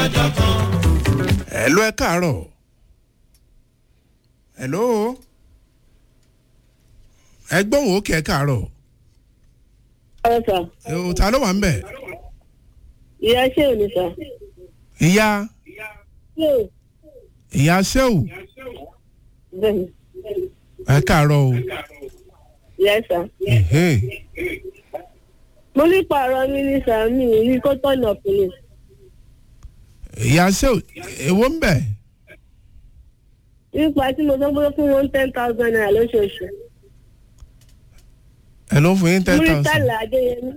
lọ́jọ́ kan. hello ẹ káàárọ̀ hello ẹ gbóhùn òkè ẹ káàárọ̀ ọ̀rọ̀ sà ẹ ò ta ló wà ń bẹ̀ ìyá ṣé ò ní sà ìyá ṣé ò ìyá sẹ́wù bẹ́ẹ̀ ẹ káàárọ̀ o ìyá sà Ẹhé. mo ní pààrọ̀ mi ní sà mi ì rí kó tọ̀nà fún mi ìyá sẹ́wù èwo ń bẹ̀ nípa tí mo sọ pé fún wọn ten thousand naira lóṣooṣù ẹ ló fún yín ten thousand múrítàlá adéyẹmí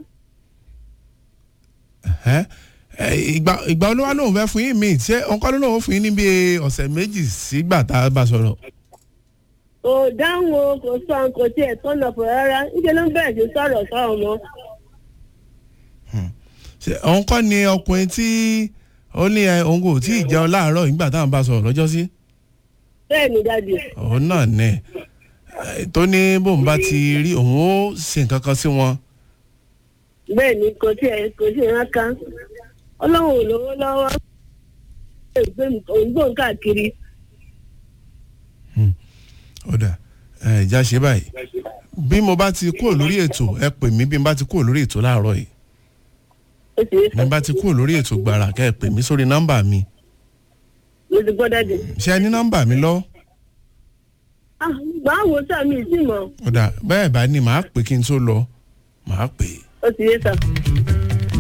Ẹhẹ́. Ẹ, ìgbà ìgbà olówó lòun fẹ́ fún yín míì ṣé ọkọ ló lòun fún yín níbi ọ̀sẹ̀ méjì sígbà tá a bá sọ̀rọ̀ kò dáhùn o kò sọ kò tiẹ̀ tọ̀nà fún rárá níṣẹ́ ló ń bẹ̀rẹ̀ sí sọ̀rọ̀ sọ̀rọ̀ mọ́ ṣé òun kọ́ ni ọkùnrin tí ó ní ẹ òun kò tí ì jẹun láàárọ̀ nígbà táwọn bá sọ̀rọ̀ lọ́jọ́ sí bẹ́ẹ̀ ni dájú òun náà ní ẹ, tó ní bóun bá ti rí òun ó ṣe nǹkan kan sí wọn bẹ́ẹ̀ ni kò tiẹ̀ kò tiẹ̀ rán kan ọlọ́run ò lówó lọ́wọ́ òǹgbò káàkiri ọ̀dà ẹ ìjà ṣe báyìí bí mo bá ti kúrò lórí ètò ẹ pè mí bí mo bá ti kúrò lórí ètò láàárọ̀ yìí ó sì yé bí mo bá ti kúrò lórí ètò gbàrà kẹ́ ẹ pè mí sórí nọ́mbà mi mo ti gbọ́ dájú. ṣé ẹ ní nọ́mbà mi lọ ah báwo sàmì sí mọ́ ọ̀dà bẹ́ẹ̀ bá ní màá pè kí n tó lọ màá pè é. ó ti yé sà.